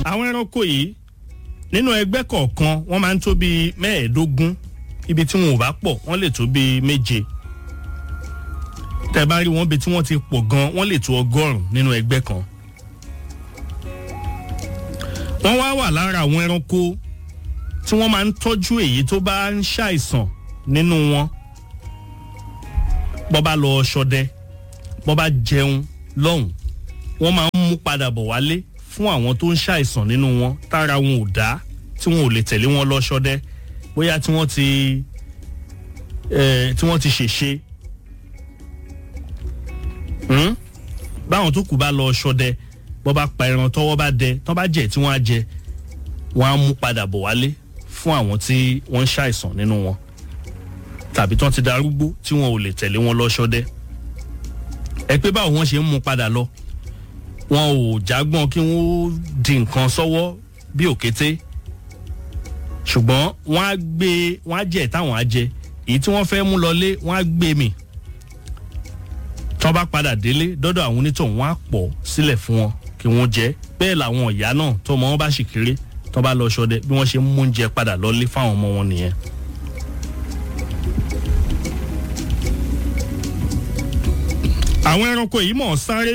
àwọn ẹranko yìí nínú ẹgbẹ́ kọ̀ọ̀kan wọ́n máa ń tó bíi mẹ́ẹ̀ẹ́dógún ibi tí wọn ò bá pọ̀ wọ́n lè tó bíi méje tẹ́ bá rí wọn bí tí wọ́n ti pọ̀ gan wọ́n lè tó ọgọ́rùn-ún nínú ẹgbẹ́ kan wọ́n wá wà lára àwọn ẹranko tí wọ́n máa ń tọ́jú èyí tó bá ń ṣàìsàn nínú wọn bọ́ bá lọ ṣọdẹ bọ́ bá jẹun lọ́hùn wọ́n máa ń mú padà bọ̀ wálé fún àwọn tó ń ṣàìsàn nínú wọn tára wọn ò dá tí wọn ò lè tẹ̀lé wọn lọ ṣọdẹ bóyá tí wọ́n ti tí wọ́n ti ṣèṣe báwọn tó kù bá lọ ṣọdẹ bọ́ bá pa ẹran tọ́wọ́ bá dẹ tọ́ bá jẹ tí wọ́n á jẹ wọ́n á mú padà bọ̀ wálé fún àwọn tí wọ́n ń ṣàìsàn nínú wọn tàbí tán ti darúgbó tí wọn ò lè tẹ̀lé wọn lọ ṣọdẹ ẹ pé báwo wọ́n ṣe ń mú padà lọ wọn ò jágbọ́n kí wọ́n di nǹkan sọ́wọ́ bí òkété ṣùgbọ́n wọ́n á gbé wọ́n á jẹ táwọn á jẹ èyí tí wọ́n fẹ́ mú lọlé wọ́n á gbé mì tọ́ bá padà délé dọ́dọ̀ àwọn onítọ̀hún wọ́n á pọ̀ sílẹ̀ fún wọn kí wọ́n jẹ bẹ́ẹ̀ làwọn ìyá náà tọmọ wọn bá sì kéré tọ́ bá lọ ṣọdẹ bí wọ́n ṣe ń mú oúnjẹ padà lọlé fáwọn ọmọ wọn nìyẹn. àwọn ẹranko yìí mọ̀ ọ́ sáré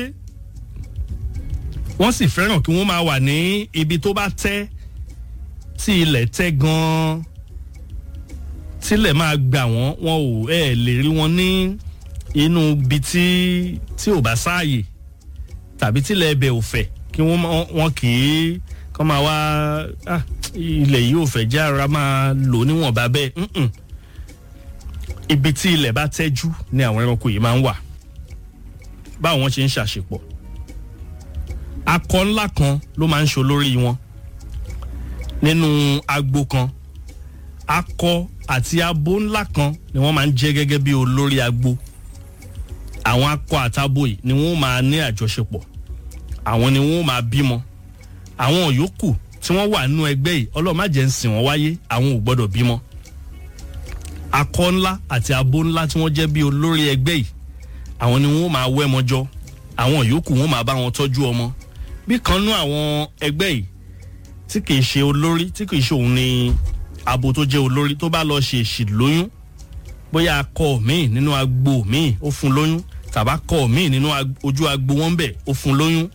wọ́n sì fẹ́ràn kí wọ́n máa wà ní ibi tó bá tẹ́ tí ilẹ̀ tẹ́ gan-an tílẹ̀ máa gbà wọ́n wọn ò ẹ̀ lè rí wọn ní inú ibi tí tí ò bá sáàyè tàbí tílẹ̀ ẹbẹ̀ ò fẹ̀ kí wọ́n wọn kì í kọ́ máa wá ilẹ̀ yìí ò fẹ́ jẹ́ ara máa lò níwọ̀nba bẹ́ẹ̀ ibi tí ilẹ̀ bá tẹ́jú ni àwọn ẹranko yìí máa ń wà báwo wọ́n ṣe ń ṣàṣepọ̀ akọ ńlá kan ló máa ń ṣe olórí wọn nínú agbo kan akọ àti abo ńlá kan ni wọ́n máa ń jẹ́ gẹ́gẹ́ bí olórí agbo àwọn akọ àtabo yìí ni wọ́n máa ní àjọṣepọ̀ àwọn ni wọ́n máa bímọ àwọn yòókù tí wọ́n wà nínú ẹgbẹ́ yìí ọlọ́run ń sìn wọ́n wáyé àwọn ò gbọ́dọ̀ bímọ akọ ńlá àti abo ńlá tí wọ́n jẹ́ bí olórí ẹgbẹ́ yìí àwọn ni wọ́n máa wẹ́mọ jọ àwọn yòókù wọ́n máa bá wọn tọ́jú ọmọ bí kan nú àwọn ẹgbẹ́ yìí tí kìí ṣe olórí tí kìí ṣe òun ni abo tó jẹ́ olórí tó bá lọ ṣe èṣì lóyún bóyá akọ míì nínú agbo míì ó fún lóyún tàbá kọ míì nínú ojú agbo wọn bẹ̀ ó fún lóyún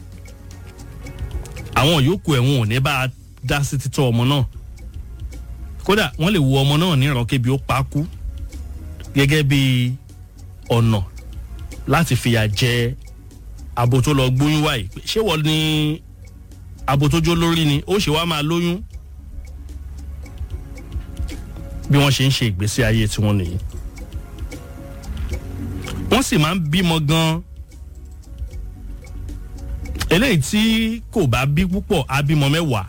àwọn yòókù ẹ̀wọ̀n ò ní bá a dá sí títọ́ ọmọ náà kódà wọ́n lè wo ọmọ náà níran kébi ó pa á kú gẹ́gẹ́ bí ọ̀nà láti fìyà jẹ abo tó lọ gbóyún wáyé ṣé wọ́n ní abo tó jó lórí ni ó ṣe wá máa lóyún bí wọ́n ṣe ń ṣe ìgbésí ayé tiwọn nìyí wọ́n sì máa ń bímọ gan-an eléyìí tí kò bá bí púpọ̀ á bímọ mẹ́wàá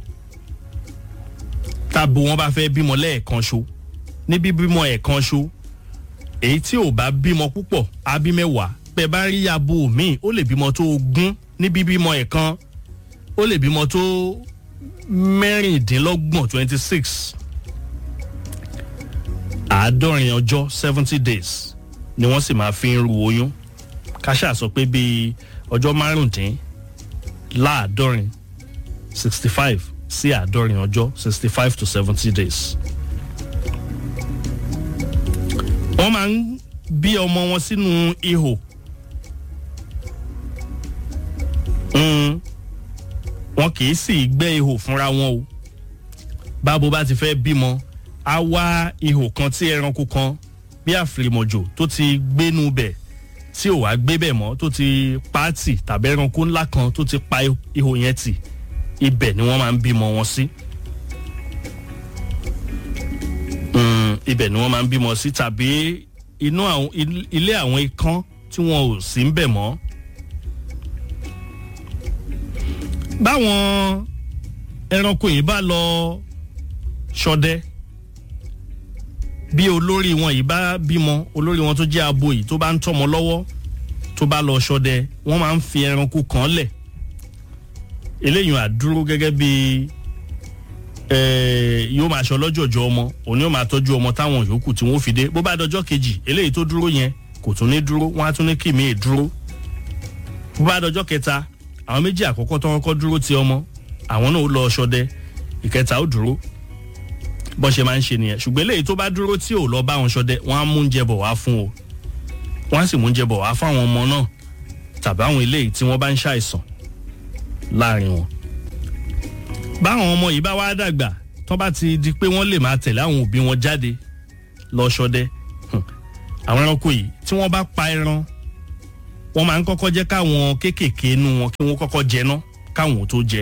tábo wọn bá fẹ́ bímọ lẹ́ẹ̀kan ṣo ní bíbímọ ẹ̀kan ṣo èyí tí ò bá bímọ púpọ̀ á bí mẹ́wàá pẹ̀ bá rí abo míì ó lè bímọ tó ogún ní bíbímọ ẹ̀kan ó lè bímọ tó mẹ́rìndínlọ́gbọ̀n twenty six àádọ́rin ọjọ́ seventy days ni wọ́n sì máa fi ń ru oyún káṣá sọ pé bíi ọjọ́ márùndínláàádọ́rin sixty five sí àádọ́rin ọjọ́ sixty five to seventy days. wọ́n máa ń bí ọmọ wọn sínú ihò wọn kì í sì gbẹ́ ihò fúnra wọn o bábo bá ti fẹ́ bímọ á wá ihò kan tí ẹranko kan bí àfìrìmọ̀jò tó ti gbénu bẹ̀ tí ò wá gbé bẹ̀ mọ́ tó ti pààtì tàbí ẹranko ńlá kan tó ti pa ihò yẹn tì ibẹ̀ ni wọ́n máa ń bímọ wọn sí. ibẹ̀ ni wọ́n máa ń bímọ sí tàbí inú àwọn ilé àwọn ikán tí wọn ò sí ń bẹ̀ mọ́. báwọn ẹranko yìí bá lọ ṣọdẹ bí olórí wọn yìí bá bímọ olórí wọn tó jẹ́ abo yìí tó bá ń tọ́mọ lọ́wọ́ tó bá lọ ṣọdẹ wọ́n máa ń fi ẹranko kan lẹ̀ eléyìí àdúró gẹ́gẹ́ bí yóò máa ṣọ lọ́jọ̀jọ̀ ọmọ òun yóò máa tọ́jú ọmọ táwọn yòókù tí wọ́n fi dé bó bá dọjọ́ kejì eléyìí tó dúró yẹn kò tún ní dúró wọ́n á tún ní kí mi dúró bó bá dọjọ́ kẹta àwọn méjì àkọ́kọ́ tó kọ́kọ́ dúró ti ọmọ àwọn náà ó lọ ṣọdẹ ìkẹta ó dúró bọ́n ṣe máa ń ṣe nìyẹn ṣùgbọ́n eléyìí tó bá dúró tí ò lọ bá wọn ṣọdẹ wọ́n á mú oúnjẹ bọ̀ wá fún o wọ́n á sì mú oúnjẹ bọ̀ wá fún àwọn ọmọ náà tàbí àwọn eléyìí tí wọ́n bá ń ṣàìsàn láàrin wọn. báwọn ọmọ yìí bá wá dàgbà tó bá ti di pé wọ́n lè máa tẹ̀lé àwọn òbí wọn jáde lọ ṣọdẹ àwọn ẹranko yìí tí wọ́n bá pa ẹran wọ́n máa ń kọ́kọ́ jẹ́ káwọn kéékèèké inú wọn kí wọ́n kọ́kọ́ jẹ ná káwọn ò tó jẹ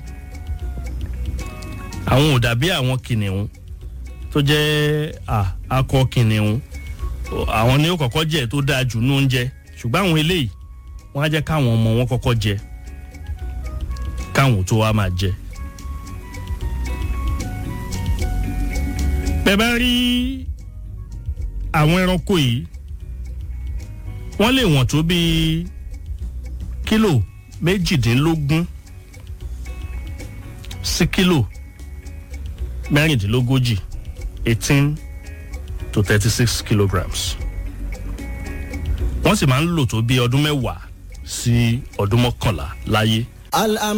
àwọn ò dàbí àwọn kìnìún tó jẹ́ akọ kìnìún àwọn ni ó kọ́kọ́ jẹ tó dáa jù ní oúnjẹ ṣùgbọ́n àwọn eléyìí wọ́n á jẹ́ káwọn ọmọ wọn kọ́kọ́ jẹ káwọn tó wá máa jẹ. bẹ́ẹ̀ bá rí àwọn ẹranko yìí wọ́n lè wọ̀n tó bíi kílò méjìdínlógún sí kílò mẹ́rìndínlógójì eighteen to thirty six kilograms wọ́n sì máa ń lò tó bí ọdún mẹ́wàá sí ọdún mọ́kànlá láyé.